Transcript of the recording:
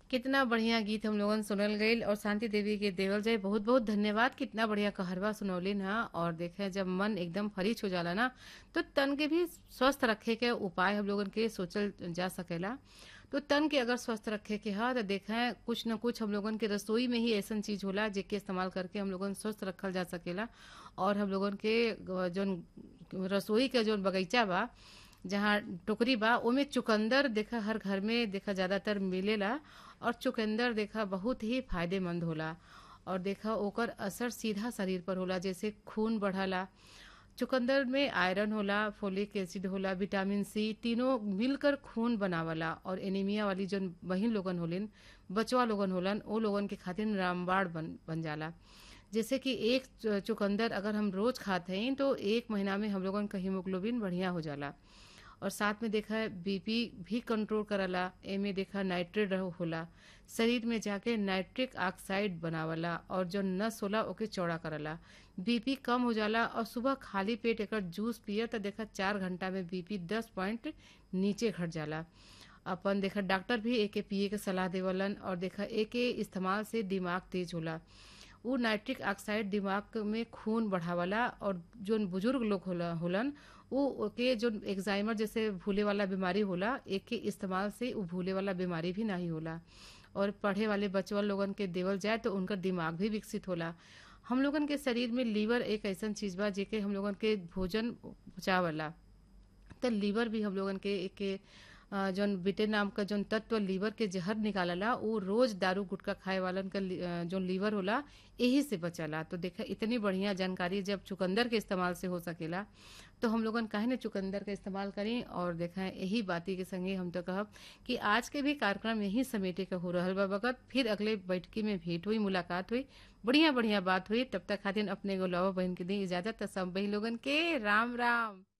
कितना बढ़िया गीत हम लोगन सुनल गईल और शांति देवी के देवल जाए बहुत बहुत धन्यवाद कितना बढ़िया कहरवा सुनौलिन हा और देखे जब मन एकदम फरीच हो जाला ना तो तन के भी स्वस्थ रखे के उपाय हम लोगन के सोचल जा सकेला तो तन के अगर स्वस्थ रखे के हा तो देखें कुछ न कुछ हम लोगन के रसोई में ही ऐसा चीज होला जेके इस्तेमाल करके हम लोगन स्वस्थ रखल जा सकेला और हम लोगन के जोन रसोई के जोन बगीचा बा जहाँ टोकरी बा ओमे चुकंदर देखा हर घर में देखा ज्यादातर मिलेला और चुकंदर देखा बहुत ही फायदेमंद होला और देखा ओकर असर सीधा शरीर पर होला जैसे खून बढ़ाला चुकंदर में आयरन होला फोलिक एसिड होला विटामिन सी तीनों मिलकर खून बनावला और एनीमिया वाली जो बहिन लोगन होलिन बचवा लोगन होलन ओ लोगन के खातिर रामबाड़ बन बन जाला जैसे कि एक चुकंदर अगर हम रोज खाते हैं तो एक महीना में हम लोगन का हीमोग्लोबिन बढ़िया हो जाला और साथ में देखा है बीपी भी कंट्रोल करला एमे देखा नाइट्रेट होला शरीर में जाके नाइट्रिक ऑक्साइड बनावला और जो नस होला ओके चौड़ा करला बीपी कम हो जाला और सुबह खाली पेट एकर जूस पिए तो देखा चार घंटा में बीपी दस पॉइंट नीचे घट जाला अपन देखा डॉक्टर भी एके पिए के सलाह देवलन और देखा एके इस्तेमाल से दिमाग तेज होला उ नाइट्रिक ऑक्साइड दिमाग में खून बढ़ावला और जो बुजुर्ग लोग होला होलन उ के जो एग्जाइमर जैसे भूले वाला बीमारी होला एक के इस्तेमाल से उ भूले वाला बीमारी भी नहीं होला और पढ़े वाले बचवा लोगन के देवल जाए तो उनका दिमाग भी विकसित होला हम लोगन के शरीर में लीवर एक ऐसा चीज बा जेके हम लोगन के भोजन पचावला तो लीवर भी हम लोगन के एक जौन बिटे नाम का जौन तत्व लीवर के जहर निकालला वो रोज दारू गुटखा खाए वालन का जौन लीवर होला यही से बचला तो देखा इतनी बढ़िया जानकारी जब चुकंदर के इस्तेमाल से हो सकेला तो हम लोगन काहे न चुकंदर का इस्तेमाल करें और देखा यही बाती के संगे हम तो कहब कि आज के भी कार्यक्रम यही समेटे का हो रहा बा वक्त फिर अगले बैठकी में भेंट हुई मुलाकात हुई बढ़िया बढ़िया बात हुई तब तक खातिर अपने गोलावा बहन के दी इजाजत सब बही लोगन के राम राम